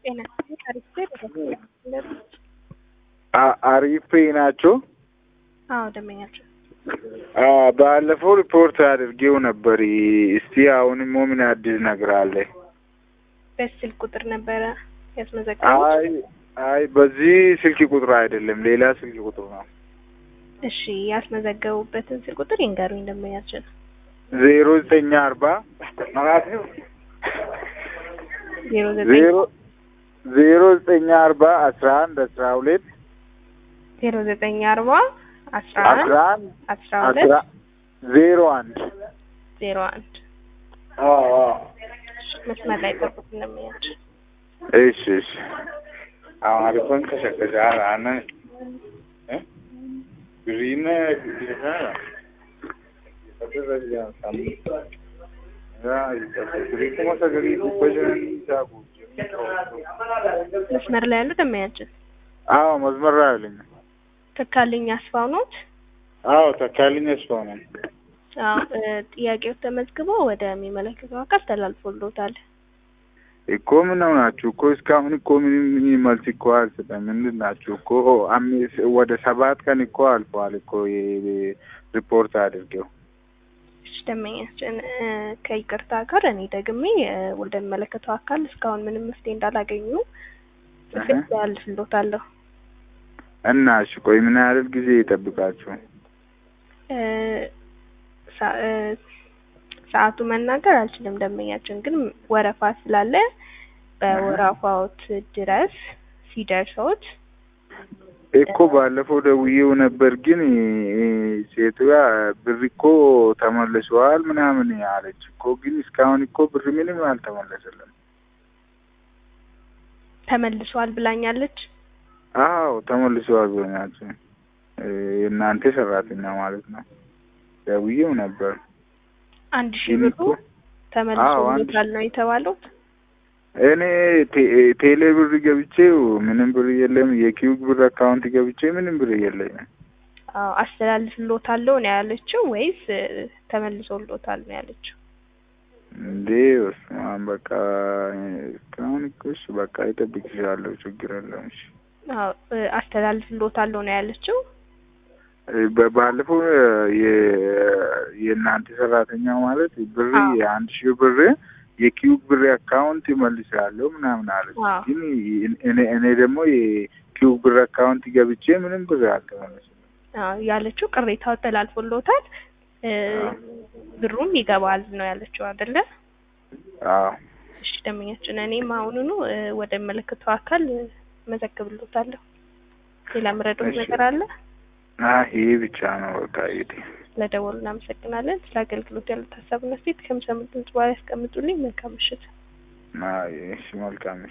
ጤና አሪፍ አሪፍ ናቸው። አዎ ደንበኛቸው ባለፈው ሪፖርት አድርጌው ነበር። እስቲ አሁንም ምን አዲስ ነገር አለ? በስልክ ቁጥር ነበረ ያስመዘገቡት? አይ አይ በዚህ ስልክ ቁጥር አይደለም፣ ሌላ ስልክ ቁጥር ነው። እሺ ያስመዘገቡበትን ስልክ ቁጥር ይንገሩኝ ደንበኛችን። ዜሮ ዘጠኝ አርባ ዜሮ ዘጠኝ ዜሮ ዜሮ ዘጠኝ አርባ አስራ አንድ አስራ ሁለት ዜሮ ዘጠኝ አርባ አስራ አንድ አስራ አንድ አስራ ሁለት አስራ ዜሮ አንድ ዜሮ አንድ መስመር ላይ ጠብቁ ደንበኛችን። እሺ እሺ አማሪኮን ከሸከሻል አነ ግሪን መስመር ላይ ያሉ ደንበኛችን አዎ መስመር ላይ አለኝ። ተካልኝ አስፋው ኖት? አዎ ተካልኝ አስፋው ነው። አዎ እ ጥያቄው ተመዝግቦ ወደሚመለከተው አካል ተላልፎልዎታል። እኮ ምን ናችሁ እኮ እስካሁን እኮ ምንም ምንም መልስ እኮ አልሰጠም። ምንድን ናችሁ እኮ አምስት ወደ ሰባት ቀን እኮ አልፈዋል እኮ የ- ሪፖርት አድርገው እሺ ደንበኛችን እ ከይቅርታ ጋር እኔ ደግሜ እ ወደሚመለከተው አካል እስካሁን ምንም መፍትሄ እንዳላገኙ ጽፌ እህ። ተላልፍልዎታለሁ። እና እሺ ቆይ ምን ያህል ጊዜ ይጠብቃችሁ? እ ሳ- እ ሰዓቱ መናገር አልችልም ደንበኛችን፣ ግን ወረፋ ስላለ በወረፋዎት ድረስ ሲደርሶት እኮ ባለፈው ደውዬው ነበር፣ ግን እ ሴትዮዋ ብር እኮ ተመልሰዋል ምናምን አለች እኮ፣ ግን እስካሁን እኮ ብር ምንም አልተመለሰለም። ተመልሷል ብላኛለች። አዎ ተመልሰዋል ብሎኛቸው እ የእናንተ ሰራተኛ ማለት ነው። ደውዬው ነበር አንድ ሺህ ግን ብሩ እኮ- አዎ፣ አንድ ተመልሶልዎታል ነው የተባለው። እኔ ቴ- ቴሌ ብር ገብቼው ምንም ብር የለም። የኪዩብ ብር አካውንት ገብቼ ምንም ብር የለኝም። አዎ አስተላልፍልዎታለሁ ነው ያለችው ወይስ እ ተመልሶልዎታል ነው ያለችው? እንዴ በስመ አብ በቃ እስካሁን እኮ እሺ በቃ ይጠብቅሻለሁ፣ ችግር የለም። እሺ አዎ እ አስተላልፍልዎታለሁ ነው ያለችው። እ በ- ባለፈው የ- የእናንተ ሰራተኛ ማለት ብር አዎ። የአንድ ሺህ ብር የኪዩብ ብር አካውንት ይመልሳለሁ ምናምን አለች። አዎ። ግን እኔ እኔ ደግሞ የኪዩብ ብር አካውንት ገብቼ ምንም ብር አልተመለሰም። አዎ ያለችው ቅሬታው ተላልፎልዎታል እ ብሩም ይገባል ነው ያለችው አይደለ? አዎ እሺ ደንበኛችን፣ እኔም አሁኑኑ እ ወደ መለከተው አካል እ መዘግብልዎታለሁ። ሌላ ምረዶት እሺ። ነገር አለ? አይ ይሄ ብቻ ነው በቃ ይሄ ለደወሉ እናመሰግናለን። ስለ አገልግሎት ያሉት ሀሳብና አስተያየት ከሚሰሙት ድምጽ በኋላ ያስቀምጡልኝ። መልካም ምሽት። አይ እሺ መልካም